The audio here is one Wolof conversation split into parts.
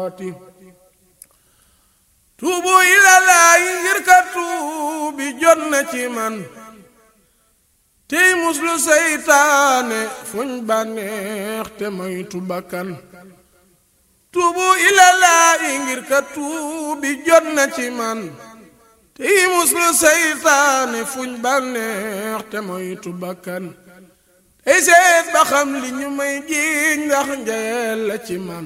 tuubu ilalaayi ngir ka tuubi jot na ci man tey muslu seytaane fuñ bànneex te moytu bakkan tuubu ilalaayi ngir ka tuubi jot na ci man tey muslu seytaane fuñ bànneex te moytu bakkan tey seet ba xam li ñu may jiiñ ndax njayeel la ci man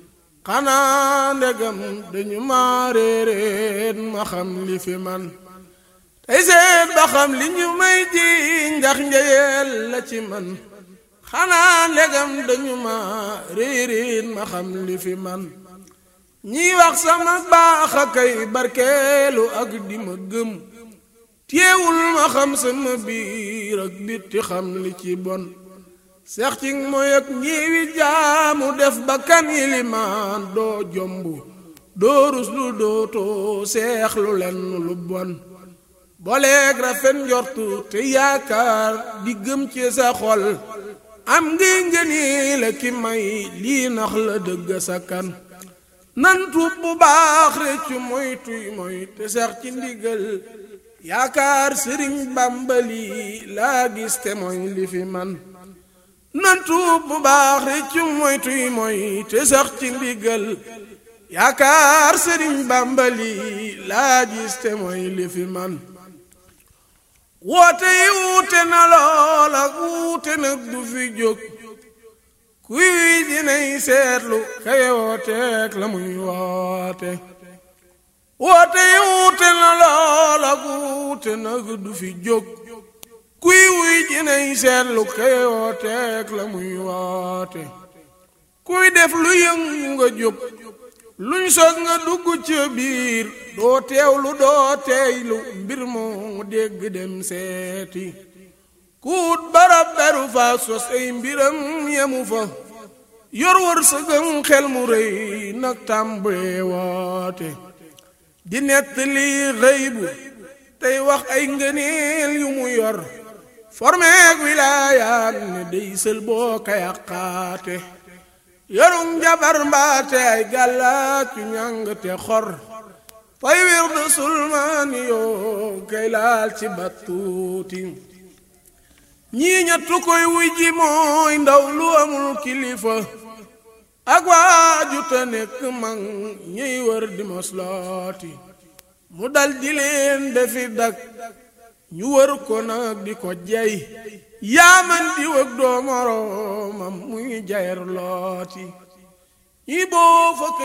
xanaa ndegam dañu ma réeréet ma xam li fi man tey seet ba xam li ñu may jiiñ ndax njayeel la ci man xanaa ndegam dañu ma réeréet ma xam li fi man ñiy wax sama baax a kay barkeelu ak di ma gëm téewul ma xam sama biir ak bitti xam li ci bon seex ci mooy ak ñiwi jaamu def bakkan yilimaan doo jomb doo rus lu dootoo seex lu lenn lu bon boleeg rafet njortu te yaakaar di gëm ci sa xol am ngi ngëni la ki may lii nax la dëgg sa kan nan tuub bu baax réccu moy tuy moy te seex ci ndigal yaakaar sëriñ bàmbali laa gis te mooy li fi man nan tuub bu baax réccu moy tuy moy te sax ci ndigal yaakaar sëriñ bàmbali laa gis te mooy li fi man woote yi wuute na lool ak wuute nag du fi jóg kuy wi dinay seetlu kay wooteek la muy woote woote yi wuute na lool ak wuute nag du fi jóg kuy wuy jinay seetlu kay wooteek la muy woote kuy def lu yëngu nga jóg luñ sos nga dugg ci biir doo teewlu doo teeylu mbir moo dégg dem seeti kuut barab beru fa sos ay mbiram yemu fa yor wër sëgëm xel mu rëy nag tàmbalee woote di nettali xëy bu tey wax ay ngëneel yu mu yor formeeg wilaayaat ne dey sël boo ka yàqaate yorum jabar mbaate ay gàllaat yu ñàng te xor fay wirdu sulmaani yoo kay laal ci battuuti ñii ñettu koy wuy ji mooy ndaw lu amul kilifa ak waaju te nekk mag ñuy wër di moslooti mu dal di leen defi dak ñu wër ko nag di ko jey yaaman di wëg doo moroomam muy jayer looti ñi boo fa